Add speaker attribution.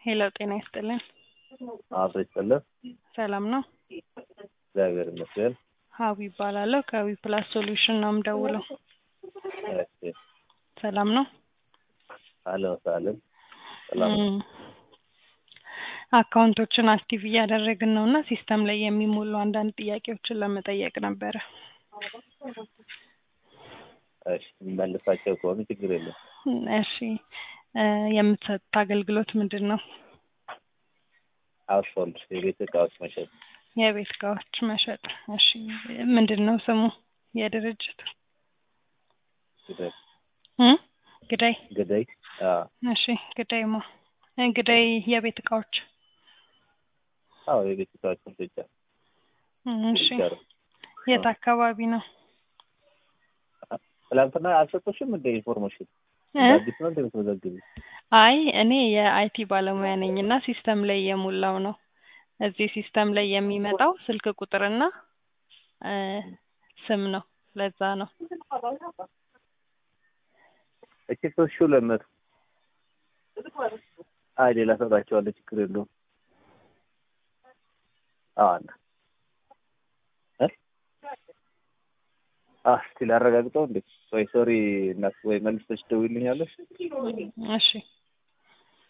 Speaker 1: ሄሎ ጤና ይስጥልን።
Speaker 2: አቶ ይስጥልን።
Speaker 1: ሰላም ነው?
Speaker 2: እግዚአብሔር ይመስገን።
Speaker 1: ሀዊ ይባላለሁ። ከዊ ፕላስ ሶሉሽን ነው የምደውለው።
Speaker 2: እሺ፣
Speaker 1: ሰላም ነው?
Speaker 2: አለን ሳለን ሰላም ነው።
Speaker 1: እም፣ አካውንቶችን አክቲቭ እያደረግን ነው እና ሲስተም ላይ የሚሞሉ አንዳንድ ጥያቄዎችን ለመጠየቅ ነበረ።
Speaker 2: እሺ፣ መልሳቸው ከሆኑ ችግር የለም።
Speaker 1: እሺ እ የምትሰጡት አገልግሎት ምንድን ነው?
Speaker 2: ሀውስሆልድ የቤት እቃዎች መሸጥ
Speaker 1: የቤት እቃዎች መሸጥ። እሺ ምንድን ነው ስሙ የድርጅቱ?
Speaker 2: ግዳይ
Speaker 1: እ ግዳይ
Speaker 2: ግዳይ አዎ
Speaker 1: እሺ ግዳይ ማ ግዳይ የቤት እቃዎች
Speaker 2: አዎ የቤት እቃዎች መሸጫ
Speaker 1: እሺ
Speaker 2: ይቻላል።
Speaker 1: የት አካባቢ ነው?
Speaker 2: ትላንትና አልሰጡሽም እንደ ኢንፎርሜሽን
Speaker 1: እ?
Speaker 2: አዲስ ነው እንደምትመዘግቢ
Speaker 1: አይ እኔ የአይቲ ባለሙያ ነኝ እና ሲስተም ላይ የሞላው ነው። እዚህ ሲስተም ላይ የሚመጣው ስልክ ቁጥርና እ ስም ነው። ለዛ ነው።
Speaker 2: እቺ ሶስት ሺህ ሁለት መቶ አይ ሌላ ሰጣቸዋለሁ ችግር የለውም። አዎ አለ እ አ እስቲ ላረጋግጠው እንዴ ወይ ሶሪ እናት ወይ መልሰሽ ደውይልኛለሽ
Speaker 1: እሺ